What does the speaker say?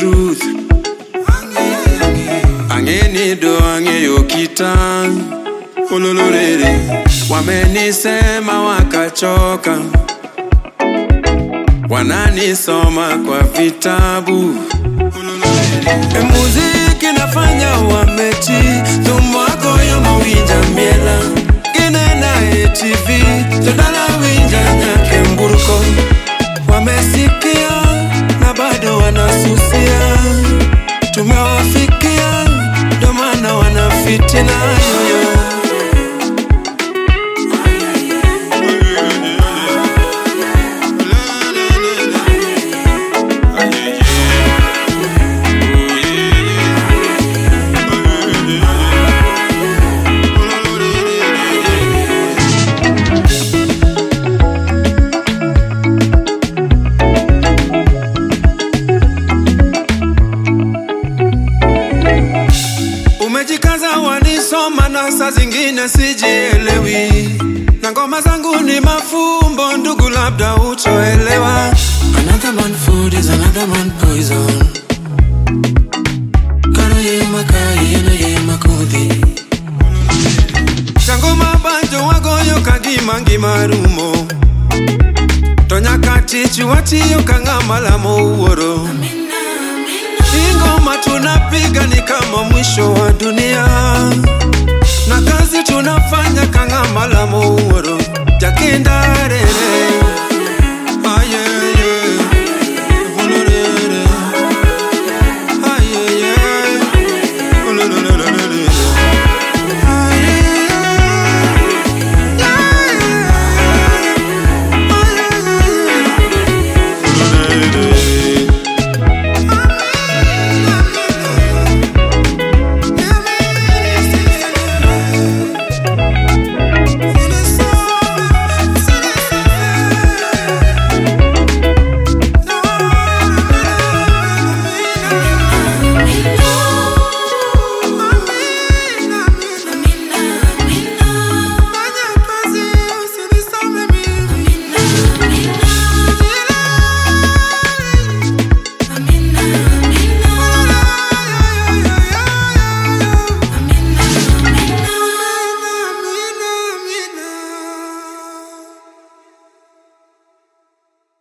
truth angeni do ang'eyo kita ululurere wamenisema wakachoka wananisoma kwa vitabu e muziki nafanya wameti thumagoyo mawinja miela ginena e tv todala winja nyake mburko wamesikia na bado wanasusia tumewafikia ndo maana wanafitina yoyo Umejikaza wanisoma na saa zingine sijielewi, na ngoma zangu ni mafumbo, ndugu, labda utoelewa. Another man food is another man poison. Kano ye makai, yeno ye makudhi. Chango mabanjo wagoyo kagima ngima rumo to nyaka tich watiyo ka ng'ama lamo wuoro. Hii ngoma tunapiga ni kama mwisho wa dunia, na kazi tunafanya ka ng'ama lamo wuoro. Jakinda rere